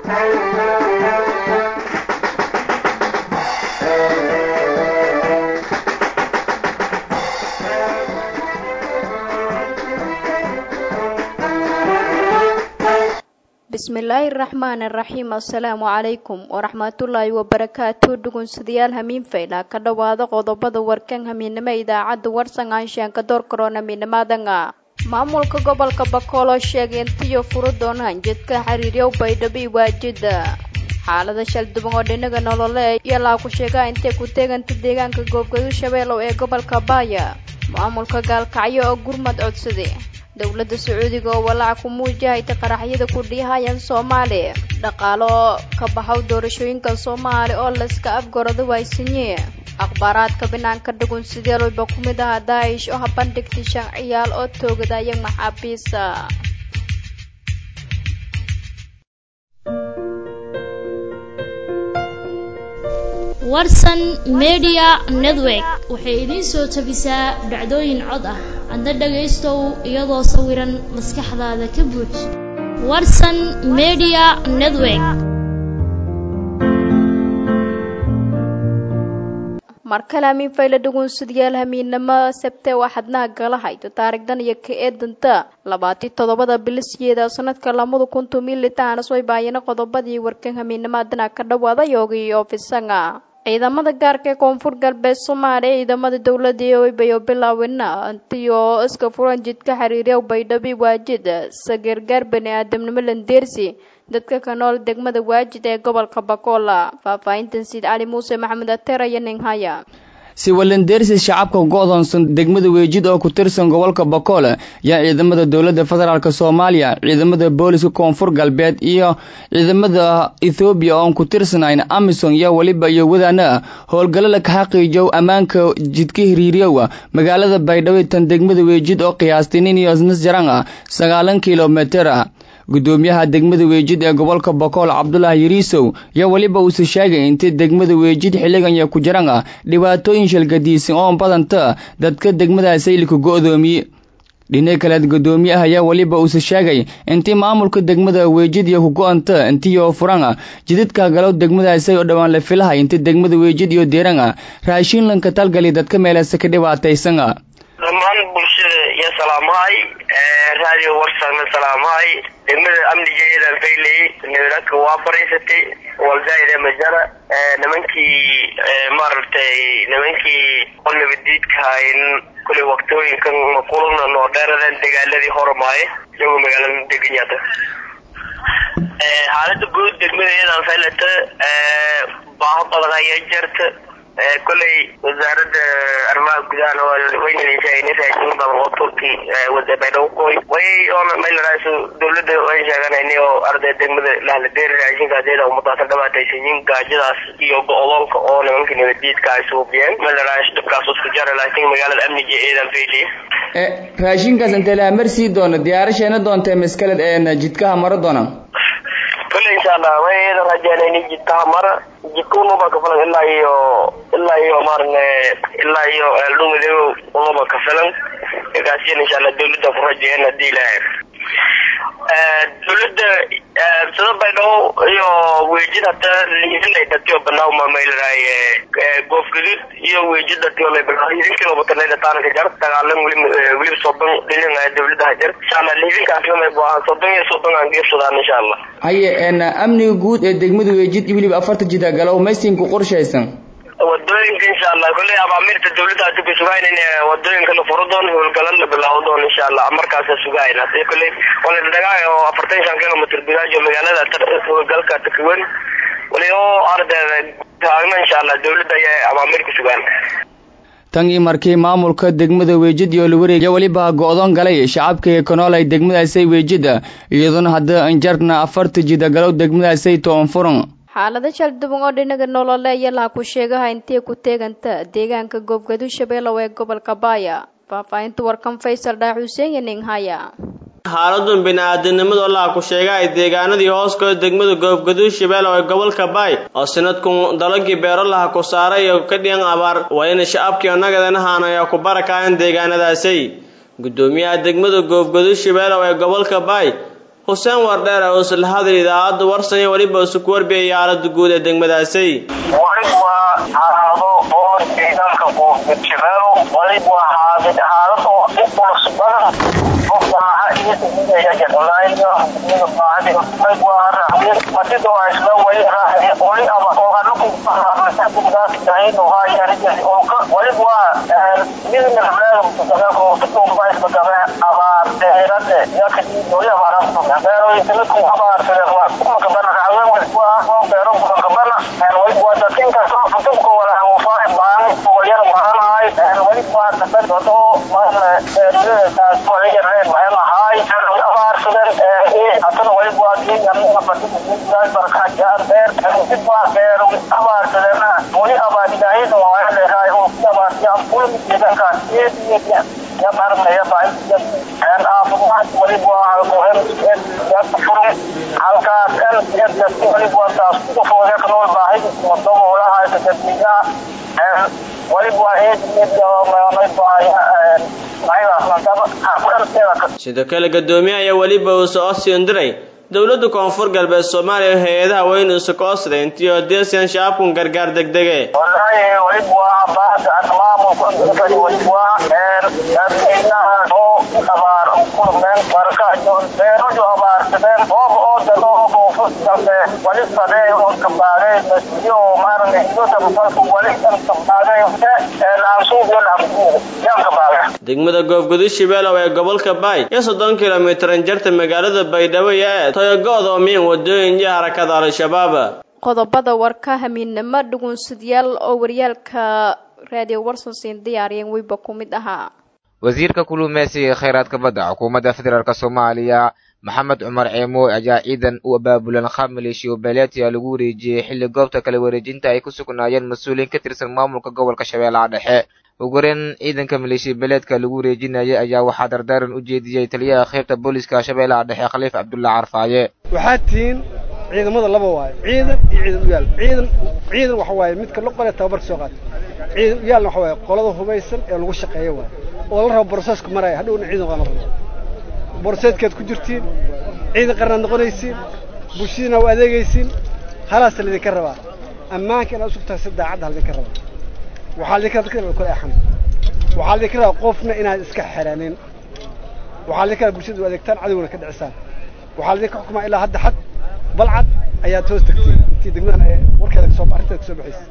bismillaahi raxmaani raxiim assalaamu calaykum waraxmatullaahi wabarakaatu dhugunsidayaal hamiin fayla ka dhowaada qodobada warkan hamiinimo idaacadda warsan aanshaanka door karoon hamiinimadanga maamulka gobolka bakooloo sheegay intiyo furo doonaan jidka xiriiryow baydhabo i waajida xaalada shalduban oo dhinaga nolole iyo laaku sheegaa intay ku teeganta deegaanka goobgadu shabeelow ee gobolka baaya maamulka gaalkacyo oo gurmad codsade dowladda sacuudiga oo walaac ku muujahayta qaraxyada ku dhiihayaan soomaali dhaqaalo oo ka baxow doorashooyinka soomaali oo layska afgorada waaysanyi akhbaaraadka banaanka dhugun sideelwayba ku mid aha daa'ish oo habandhigtay shan ciyaal oo toogadaya maxaabiisa warsan media network waxay idiin soo tabisaa dhacdooyin cod ah adna dhagaystow iyadoo sawiran maskaxdaada ka buuj warsan media network markale hamiin fayla dhugunsidyaal hamiinamo sabte waxadnaha gala hayto taarigdan iyo ka eedanta labaati toddobada bilisyeeda sanadka lamada kun tumilitaana soo baayana qodobadii warkan hamiinimadana ka dhawaada yoogi ofisanga ciidamada gaarka ee koonfur galbeed soomaaliya ciidamada dowladda eobayo bilaawina antiyo iska furan jidka xiriiryaw baydhabi waajid sagargaar bani aadamnimo landeersi dadka ka nool degmada waajid ee gobolka bakola faahfaahintan siid cali muuse maxamed ateer iyo ninhaya si walandeersi shacabka go-doonsan degmada weejid oo ku tirsan gobolka bakool yaa ciidamada dowladda federaalk soomaaliya ciidamada booliska koonfur galbeed iyo ciidamada ethoobiya oon ku tirsanayn amison iyo weliba iyo wadaana howlgallo la kaxaqiijow ammaanka jidka hiriiryowa magaalada baydhabo tan degmada weejid oo qiyaastay nin iyo nasjaran ah sagaalan kilomitir ah gudoomiyaha degmada weejid ee gobolka bakool cabdulaahi yariisow yaa weliba uuse sheegay intay degmada weejid xilligan iyo ku jiran ah dhibaatooyin shalgadiisan oo badanta dadka degmadaas saylika go-doomiye dhinac kaleed gudoomiyaha ayaa weliba uuse sheegay intii maamulka degmada weejid iyo ku go-anta intiyo furan ah jidadka galow degmadaasay oo dhowaan la filahay inta degmada weejid iyo deeran ah raashinlanka talgali dadka meelase ka dhibaataysan ah dhammaan bulshada iyo salaamahay radio warsana salaamahay degmada amnigeedan fayley nabadadka waa fariisatay waldaayda majara nimankii maaragtay nimankii qol nabadiidkahayn kuley waktooyinkan kulana noo dheeradan dagaaladii hormaaye iyagoo magaalada deganyada xaalada guud degmada iyadan faylata baaho badan ayaa jirta koley wasaaradda arrimaha gudaha waynalishaagnay raashin badan oo turki wada baydhabo koy way oona maylaraas dawladda waan sheeganayna oo arday degmada lahladeeri raashinka adeeda umadaasan dhibaataysayin gaajadaas iyo go-doonka oo nimanka nabadiidka ay suubiyeen maylaraas dhibkaas isku jara laakiin magaalada amniga eedan fayliya raashinkaas intee la amarsii doona diyaarasheena doonta maskaled ee jidkaha maro doona kule insha allah way eedan rajaanayni jidkaha mara jidka unuba kafilan ilaa iyo ilaa iyo maarne ilaa iyo eeldhumadeegow unuba kafilan kaasiyan insha allah dawladda ku rajeeyan hadii ilaahay dawladda sida baydhabo iyo weejid hata liidinay dhatiyo banaawma maylaraay goof gadud iyo weejid dhatiyo lay bilaa liidin kilobatanayda taanka jar dagaalan weli weli soddon dhinin dawladda hajar insha allah liidinkaas lamay buahan soddon iyo soddon aan geefsadaan insha allah haye amniga guud ee degmada weejid iyo weliba afarta jida galow maysinku qorshaysan wadooyinka insha allah kolley abaamirta dawladda hadi ku sugayn in wadooyinka la furo doono howlgalan la bilaabo doono insha allah markaasa sugayn hadii kolley wala dhagaay oo afartan shan kilomitr gudaajo magaalada howlgalka takawen wali oo ardayda taagna insha allah dawladda ayaa abaamir ku sugaan tan iyo markii maamulka degmada weejid iyo lawareegya weliba go-doon galay shacabka ka nool ay degmadaasay weejida iyadoona hadda injarna afarta jida galow degmadaasay toon furan xaalada shalduban oo dhinaga nolole iyo laha ku sheegaha intay ku teeganta deegaanka goobgadu shabeelow ee gobolka baaya faahfaahinta warkan faysal dhaa xuseen iyo ninghaya xaaladun bini-aadamnimadoo laha ku sheega ay deegaanadii hooskooda degmada goobgaduud shabeelow ee gobolka baay oo sanadkun dalagii beero laha ku saaray iyo ka dhigan abaar waa ina shacabkii nagadanahaan ayaa ku barakaayeen deegaanadaasay gudoomiyaha degmada goobgaduud shabeelow ee gobolka baay xuseen wardheer oo isla hadal idaacadda warsan iyo weliba isuku warbiyay xaalada guud ee degmadaasi wali waa xaalado oo ciidanka kuurjibelo wali waa xaalad xaalad oo dhib culus badan oo baaha iyo degmada jadolaayo degmada baahadi wali waa raxmid madido waa isla wali raxmi wali aba oo anaku masaajidkaas dahin oo haayarija oo ka wali waa mid min hablaada mutaqabalka oo tukumba isbagabe abaar deerade yakadi wali abaara beeroyinka ku abaartade waa kuma kabana raxwen wali waa oo beero kuma kabana wali waa dadkinka soo futubka wala wafaa baan wali baanahay wali waa dadad wado maana taas wali yareen baan ahay abaarsadan ee atana wali waa diin amna fatu diin barka jaar beer dib waa beer abaarsadana wali abaar ilaahay oo waa leeyahay oo abaar ya kul midanka ee ya marna ya baa aan aafumaad wali waa muhiim ya furum halkaas kan yadda wali waa taas ku fooda kan oo baahay wado wala hay tadbiga wali waa ee ma baahay sidoo kale gadoomiye ayaa weliba uu soo siindiray dowladda koonfur galbeed soomaaliya hay-adaha weyn isu koosday intii oo deesiyan shacabkun gargaar degdege wallahi wali waa baad maamulka wali waa oo abaar kulmeen barka beero jo abaarsadeen oo oo dalo koonfur galbeed wali sadee oo kabaagay masiyo maarne iyo tabbalku wali kan kabaagay ee laansuuq laansuuq yan kabaagay degmada goobgudud shibeelow ee gobolka baay iyo soddon kilomitran jarta magaalada baydhabo iyo ee toyogo-da oo miin wadooyin iyo harakada al-shabaab qodobada warka hamiidnimo dhugunsidyaal oo waryaalka raadiyo warsansiin diyaariyeen weyba ku mid ahaa wasiirka kuluumeysiga ee kheyraadka badda xukuumadda federaalk soomaaliya maxamed cumar ceemooy ayaa ciidan u abaabulan khab maleeshiyo beeleetiya lagu wareejiyey xilli goobta kala wareejinta ay ku sugnaayeen mas-uuliyiin ka tirsan maamulka gobolka shabeellaha dhexe ugu horeyn ciidanka maleeshiya beeleedka lagu wareejinayay ayaa waxaa dardaaran u jeediyey taliyaha qaybta booliska shabeellaha dhexe khaliif cabdulla carfaaye waxaad tihiin ciidamada laba waayo ciidan iyo ciidan uyaal ciidan ciidan waxa waaye midka la qole tababarka soo qaata ciidan uyaalna waxa waaye qolada hubaysan ee lagu shaqeeyo waaye oo la rabo broseesku maraya hadhowna ciidan waa la rabo broseedkaad ku jirtiin ciidan qarnaad noqonaysiin bulshadiina waa adeegaysiin halaasa laydinka rabaa ammaanka inaad usugtahay si daacadda laydinka rabaa waxaa laydinka rabaa dadka inaad kala axan waxaa laydinka rabaa qofna inaad iska xeranin waxaa laydinka rabaa bulshada u adeegtaan cadowna ka dhicisaan waxaa laydinka xukumaa ilaa hadda xad balcad ayaad hoos tagtiin intii degmadan warkeeda kasoo arrinteeda kasoo baxaysa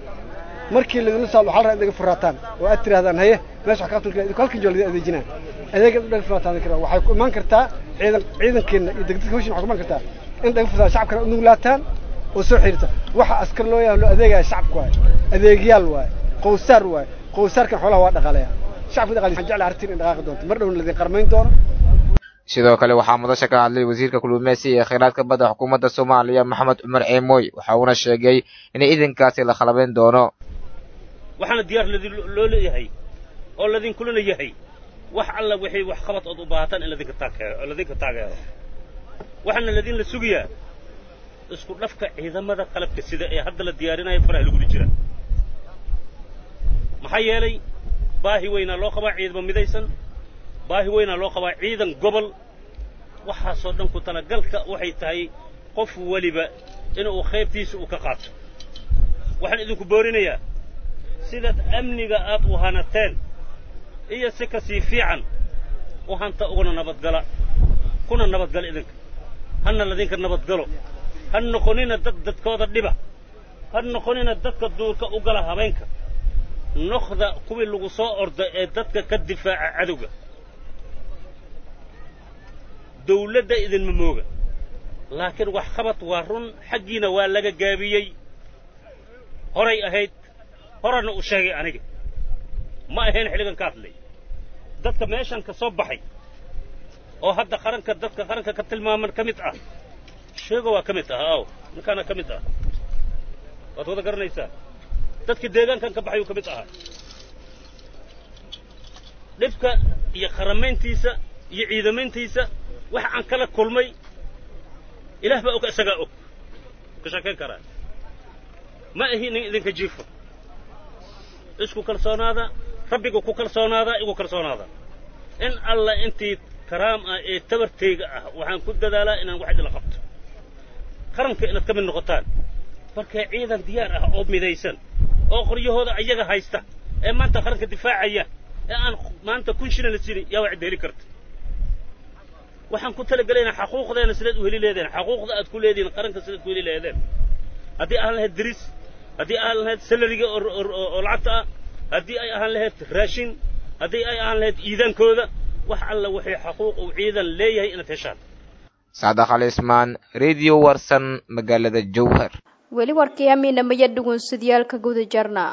markii laydinla saal waxaa la rabaa inaga furaataan oo aad tirahdaan haye meesha wax kaatulka idinku halkan joo laydin adeejinaa adeegaad udhaga furaataan idinka rabaa waxay ku imaan kartaa ciidan ciidankeenna iyo degdadka hawshin waxay ku imaan kartaa in dhaga furtaan shacabkana unuglaataan oo soo xiriirta waxa askar loo yahay loo adeegaya shacabka waaye adeegyaal waaye qowsaar waaye qowsaarkan xoolaha waa dhaqaalaya shacabka dhaqaaliya waxaan jeclahay arrintiin in dhaqaaqi doonto mar dhowna laydin qarmayn doono sidoo kale waxaa madasha ka hadlay wasiirka kuluumeysiga ee kheyraadka badda xukuumadda soomaaliya maxamed cumar ceemooy waxa uuna sheegay in ciidankaasi la khalabayn doono waxaana diyaar loo leeyahay oo ladinkulana yahay wax alla wixii wax qabad ood u baahataan in ladinka taageero ladinka taageero waxaana ladinla sugayaa isku dhafka ciidamada qalabka sida ee hadda la diyaarinayo faraha lagula jira maxaa yeelay baahi weynaa loo qabaa ciidamo midaysan baahi weynaa loo qabaa ciidan gobol waxaasoo dhan ku talagalka waxay tahay qof weliba inuu qaybtiisa uu ka qaato waxaan idinku boorinayaa sidaad amniga aad u hanateen iyo si ka sii fiican u hanta uguna nabadgala kuna nabadgala idinka hana ladinka nabadgalo ha noqonina dad dadkooda dhiba ha noqonina dadka duurka u gala habeenka noqda kuwii lagu soo orda ee dadka ka difaaca cadowga dawladda idinma mooga laakiin wax qabad waa run xaggiina waa laga gaabiyey horay ahayd horana u sheegay aniga ma ahayn xilligan ka hadlay dadka meeshan ka soo baxay oo hadda qaranka dadka qaranka ka tilmaaman ka mid ah sheego waa ka mid ah aaw ninkaana ka mid ah waad wada garanaysaa dadka deegaankan ka baxayuu ka mid ahaa dhibka iyo qaramayntiisa iyo ciidamayntiisa waxa aan kala kulmay ilaah baa og isagaa og ka sheekayn karaa ma ahi nin idinka jiifo isku kalsoonaada rabbiga ku kalsoonaada igu kalsoonaada in alla intii karaam ah ee tabartayga ah waxaan ku dadaalaa inaan wax idila qabto qaranka inaad ka mid noqotaan marka ciidan diyaar ah oo midaysan oo qoryahooda ayaga haysta ee maanta qaranka difaacaya ee aan maanta kun shilin la siinin yaa wax heli karta waxaan ku talagelaynaa xaquuqdeena sidaad u heli leedeen xaquuqda aad ku leedihiin qaranka sidaad ku heli leedeen haddii ahaan lahayd diris haddii ahaan lahayd salariga oo lacagta ah haddii ay ahaan lahayd raashin haddii ay ahaan lahayd ciidankooda wax alla waxay xaquuq uu ciidan leeyahay inaad heshaan saadax ali ismaan radio warsan magaalada jowhar weli warkii amiina maya dhugunsidyaalka guda jarna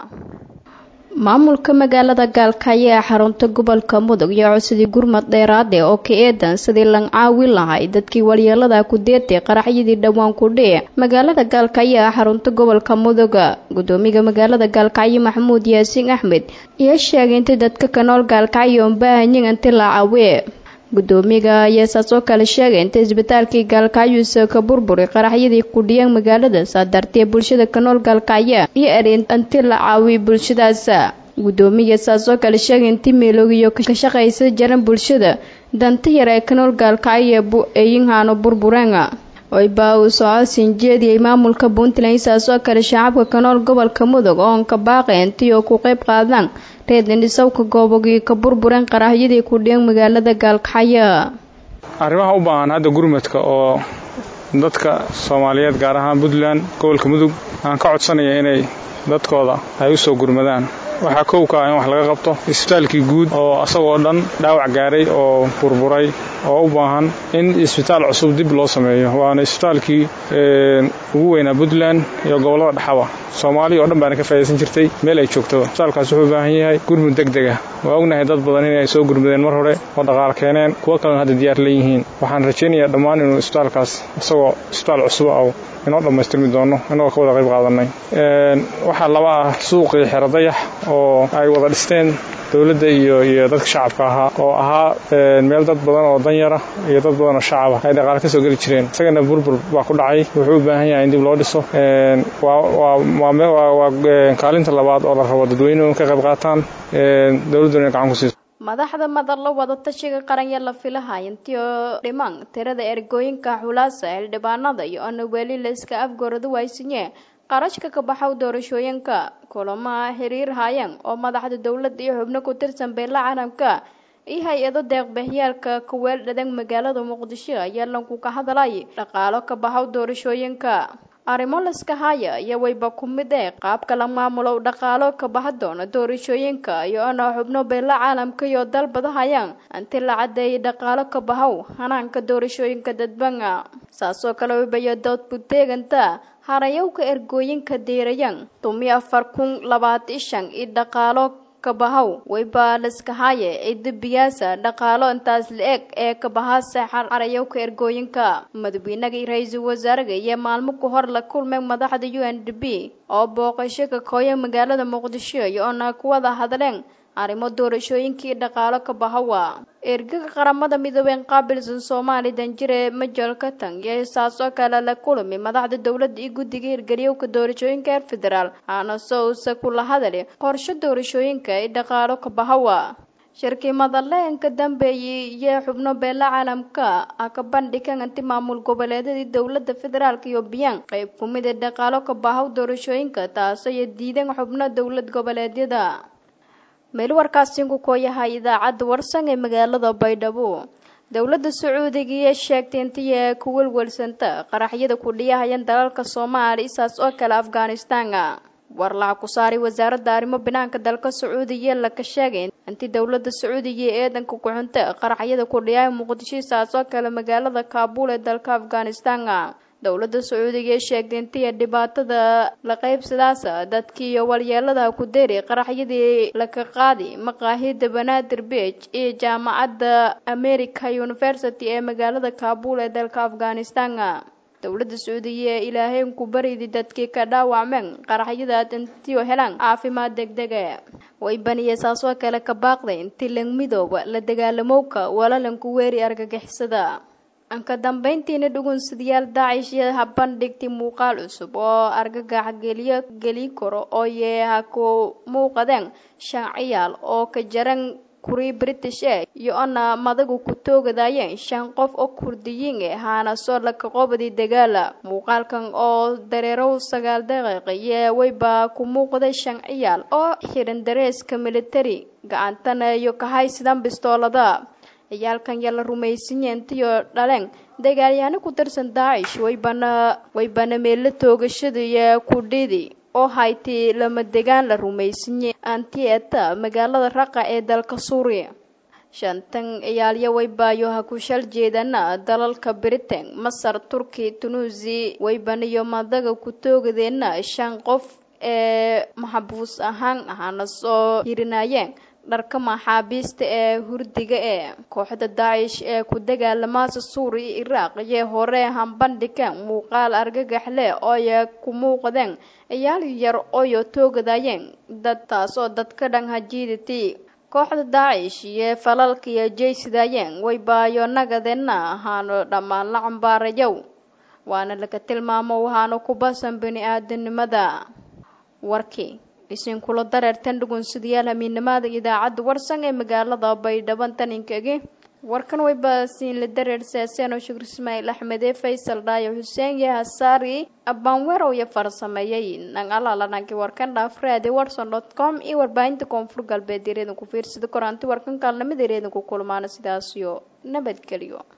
maamulka magaalada gaalkaayo ee xarunta gobolka mudug iyo codsadii gurmad dheeraade oo ka eedan sidii lan caawin lahay dadkii walyeelada ku deetay qaraxyadii dhowaan ku dhici magaalada gaalkaayo ee xarunta gobolka mudug gudoomiga magaalada gaalkacyo maxamuud yaasiin axmed iyo sheegay intii dadka ka nool gaalkacyo un baahanyin inti la caawiye gudoomiga ayaa saas oo kale sheegay inta isbitaalkii gaalkacyuusa ka burburi qaraxyadii kudhiyeen magaalada saa dartee bulshada ka nool gaalkacya iyo erin inti la caawiyo bulshadaas gudoomiga saas oo kale sheegay intii meeloogiyo ka shaqaysa jaran bulshada danta yar ee ka nool gaalkacya eyinhaano burbureen oyba uu socodsiin jeediyey maamulka puntland saas oo kale shacabka ka nool gobolka mudug oon ka baaqay intii oo ku qayb qaadaan reedindhisawka goobogii ka burbureen qarahyadii ku dhiyan magaalada gaalkacyo arrimaha u baahan hadda gurmadka oo dadka soomaaliyeed gaar ahaan puntland gobolka mudug aan ka codsanaya inay dadkooda ay u soo gurmadaan waxaa kow ka ah in wax laga qabto isbitaalkii guud oo asagoo dhan dhaawac gaaray oo burburay oo u baahan in isbitaal cusub dib loo sameeyo waana isbitaalkii ugu weynaa puntland iyo gobollada dhexaba soomaaliya oo dhan baana ka faa'idaysan jirtay meel ay joogtaba isbitaalkaas wuxuu u baahan yahay gurmud deg deg ah waa ognahay dad badan inay soo gurmudeen mar hore oo dhaqaal keeneen kuwo kalena hadda diyaar leeyihiin waxaan rajaynayaa dhammaan inuu isbitaalkaas isagoo isbitaal cusub ah inoo dhammaystirmi doono inagoo ka wada qayb qaadanay waxaa laba ah suuqii xero dayax oo ay wada dhisteen dowladda iyo iyo dadka shacabka ahaa oo ahaa meel dad badan oo danyara iyo dad badan oo shacaba ay dhaqaale ka soo geli jireen isagana burbur baa ku dhacay wuxuu u baahan yahay in dib loo dhiso waa kaalinta labaad oo la rabo dadweynuhu ka qayb qaataan dowladduna inay gacan ku siiso madaxda madalla wadatashiga qaranya la filahay intii oo dhiman tirada ergooyinka xulaasa xildhibaanada iyo ona weli la iska afgoradu waysinye qarashka ka baxaw doorashooyinka kulamaha xiriir hayan oo madaxda dowladda iyo xubno ku tirsan beela caalamka iyo hay-ado deeqbixyaalka kuweel dhadan magaalada muqdisho ayaa lanku ka hadlay dhaqaalo ka baxaw doorashooyinka arrimo laska haya iyo wayba ku mid ee qaabka la maamulo dhaqaalo ka baxa doona doorashooyinka iyo ona xubno beela caalamka iyo dalbada hayaan inti la cadeeyay dhaqaalo ka baxow hanaanka doorashooyinka dadbanga saasoo kale waybayo dood buteeganta harayowka ergooyinka diirayan tumi afar kun labaatan shan iyo dhaqaalo kabahaw wayba laskahaye cida biyaasa dhaqaalo intaas la-eg ee kabahaase harayowka ergooyinka madaxweynaga ra-iisul wasaaraga iyo maalmo ka hor la kulmay madaxda u n d b oo booqasho ka kooya magaalada muqdisho iyo ona kuwada hadleen arrimo doorashooyinkii dhaqaalo ka bahawa ergaga qaramada midoobeen qaabilsan soomaali danjire majal katan iyo saasoo kale la kulmi madaxda dowladda iyo guddiga hirgeliyowka doorashooyinka heer federaal aanase uuse kula hadali qorshe doorashooyinka ee dhaqaalo ka bahawa shirkii madaleenka dambeeyey iyo xubno beela caalamka ah ka bandhigan inti maamul goboleedyadii dowladda federaalk iyo biyaan qayb ku mid ee dhaqaalo ka bahaw doorashooyinka taasoo iyo diidan xubno dowlad goboleedyada meel warkaasinku koo yahay idaacadda warsan ee magaalada baydhabo dowladda sacuudiga iyo sheegtay intii ee ku welwelsanta qaraxyada ku dhiyahayan dalalka soomaaliya isaas oo kale afghanistan war laca ku saaray wasaaradda arrimo banaanka dalka sacuudiya laka sheegay intii dowladda sacuudiga ee eedanka ku-xunta qaraxyada ku dhiyaya muqdisho isaas oo kale magaalada kaabul ee dalka afghanistan dowladda sacuudiga ee sheegtay intii dhibaatada la qaybsadaas dadkii iyo walyeelada ku deeri qaraxyadii laka qaadi maqaahida banaadir beach iyo jaamacadda america university ee magaalada kaabul ee dalka afghanistan dowladda sacuudiya ee ilaahayn ku baridi dadkii ka dhaawacmeen qaraxyadaad intii helaan caafimaad degdega way baniye saasoo kale ka baaqday intii lang midooba la dagaalamowka walalanku weeri argagixisada anka dambeyntiina dhugunsidayaal daacish iyo habandhigtay muuqaal cusub oo argagax geliyo geli karo oo yee ha ku muuqadeen shan ciyaal oo ka jaran kurii british e iyo ona madagu ku toogadayeen shan qof oo kurdiyiin e haana soo laka qobadii dagaala muuqaalkan oo dareerow sagaal daqiiq iyo weyba ku muuqday shan ciyaal oo xiran dareeska military gacantana iyo kahaysidan bistoolada ciyaalkan yaa la rumaysanyahe intiyo dhaleen dagaalyaano ku tirsan daacish waybana waybana meelo toogashada iyo kudhidi oo hayti lama degaan la rumaysanyay antieta magaalada raqa ee dalka suuriya shantan ciyaalyo waybaayo ha ku shal jeedana dalalka britain masar turki tunuusi waybana iyo madaga ku toogadeena shan qof ee maxabuus ahaan ahana soo hirinayeen dharka maxaabiista ee hurdiga ee kooxda daacish ee ku dagaalamaasa suuriya iyo iraaq iyo hore hambandhigeen muuqaal argagax leh ooya ku muuqdeen ciyaal yar ooyo toogadayeen dad taasoo dadka dhan hajiidati kooxda daacish iyo falalka iyo jeysidayeen waybaayo nagadeenna ahaano dhammaan la cambaarayow waana laga tilmaamo waxaana ku basan bini aadanimada warkii isin kula dareertan dhugunsidayaal hamiinimada idaacadda warsan ee magaalada baydhaban taninkagi warkan way baasiin la dareer saaseen oo shukr ismaaciil axmede faysal dhaayo xuseen iyo hasaari abbaanwerow iyo farsameeyey nang alaalananki warkan dhaafraade watson dot com iyo warbaahinta koonfur galbeed yareedan ku fiirsada koraanti warkan kaalnimada yareedan ku kulmaana sidaasiyo nabadgelyo